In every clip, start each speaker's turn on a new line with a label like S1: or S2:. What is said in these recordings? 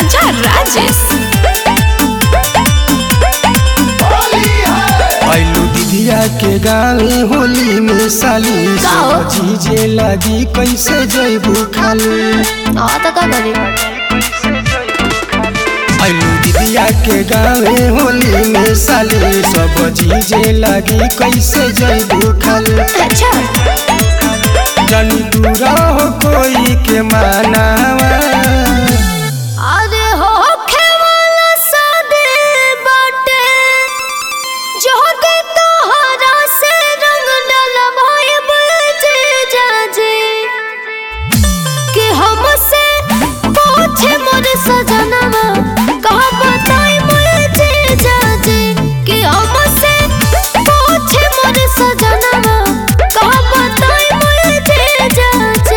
S1: राजा राजेश
S2: ऐलू दीदिया के गाँव होली में साली
S1: का हो?
S2: सब चीजे लगी कैसे जैबू खाली
S1: हाँ तो का करी
S2: ऐलू दीदिया के गाँव होली में साली सब चीजे लगी कैसे जैबू खाली
S1: अच्छा
S2: जनी दूरा हो कोई के मानावा
S1: अरे हो खेवाला सादे बाटे जो के तोहरा से रंग डलवाए बजे जाजे कि हमसे पूछे मोर सजनवा कहा बताई मुझे जाजे कि हमसे पूछे मोर सजनवा कहा बताई मुझे जाजे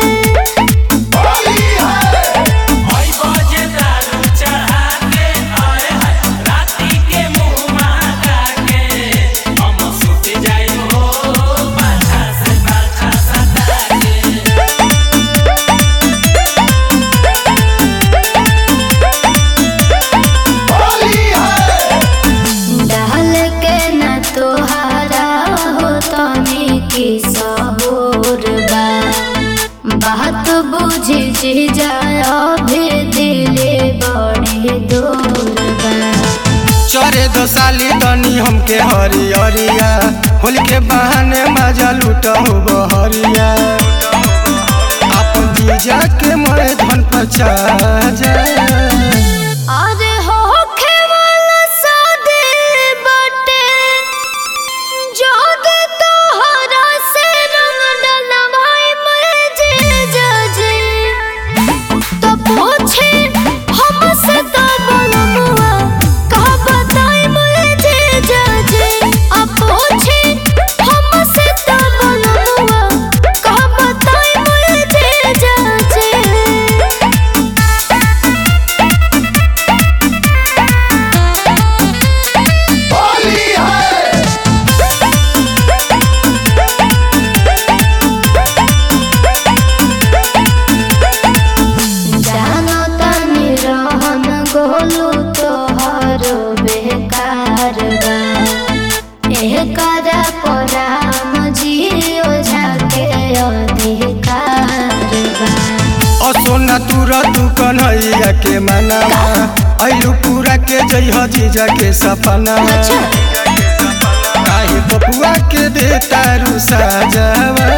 S1: डाल के न तोहारा हो तनी की सबूर बा बात बुझी जी जाय भी दिले बड़े दूर बा
S2: चरे दो साली दनी हमके हरियरिया होली के बहाने मजा लूटो बहरिया अपन जीजा के मैं धन पचा जा
S1: अरे हो खेवाला सादे बाटे जोगे तोहरा से रंग डलवाए मुझे जाजे तो पूछे हमसे तो बोलमुआ कहा बताई मुझे जाजे अब पूछे हमसे तो बोलमुआ कहा बताई मुझे जाजे जानो तनी रहन गोलू तोहर बेकार बा एह करा पराम जियो झाके अधिकार बा
S2: असोना तुरा तू कन्हैया के मनावा ऐलू पूरा के जइह जीजा के सपना
S1: अच्छा
S2: काहे पपुआ के दे तारू साजावा